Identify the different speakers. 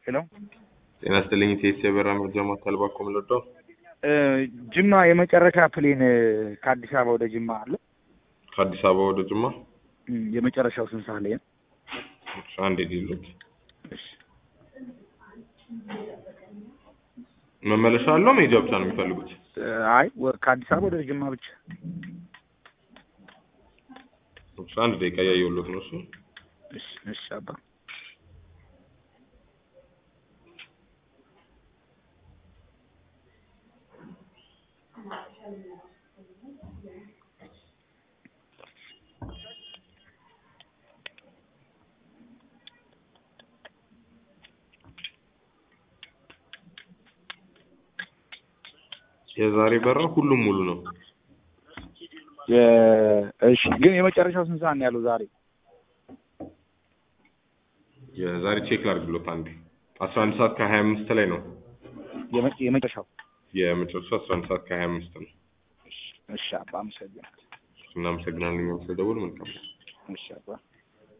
Speaker 1: ሄሎ
Speaker 2: ጤና ይስጥልኝ። ኢቴስ የበራ መርጃ ማዕከል ባኮ ምለዶ
Speaker 1: ጅማ የመጨረሻ ፕሌን ከአዲስ አበባ ወደ ጅማ አለ።
Speaker 2: ከአዲስ አበባ ወደ ጅማ
Speaker 1: እም፣ የመጨረሻው ስንት ሰዓት ላይ ነው?
Speaker 2: አንድ ዲሉት
Speaker 1: እሺ
Speaker 2: መመለሻ አለው መሄጃ ብቻ ነው የሚፈልጉት?
Speaker 1: አይ ወ- ከአዲስ አበባ ወደ ጅማ ብቻ።
Speaker 2: እሺ፣ አንድ ደቂቃ እያየሁሎት ነው። እሱ
Speaker 1: እሺ እሺ አባ
Speaker 2: የዛሬ በራ ሁሉም ሙሉ ነው።
Speaker 1: የ- እሺ ግን የመጨረሻው ስንት ሰዓት ነው ያለው ዛሬ?
Speaker 2: የዛሬ ቼክ ላድርግሎት አንዴ። አስራ አንድ ሰዓት ከሀያ አምስት ላይ ነው
Speaker 1: የመ- የመጨረሻው
Speaker 2: የመጨረሻው አስራ አንድ ሰዓት ከሀያ አምስት ነው።
Speaker 1: እሺ አባ አመሰግናለሁ።
Speaker 2: እናመሰግናለን። እኛም ስለደወሉ መልካም
Speaker 1: እሺ አባ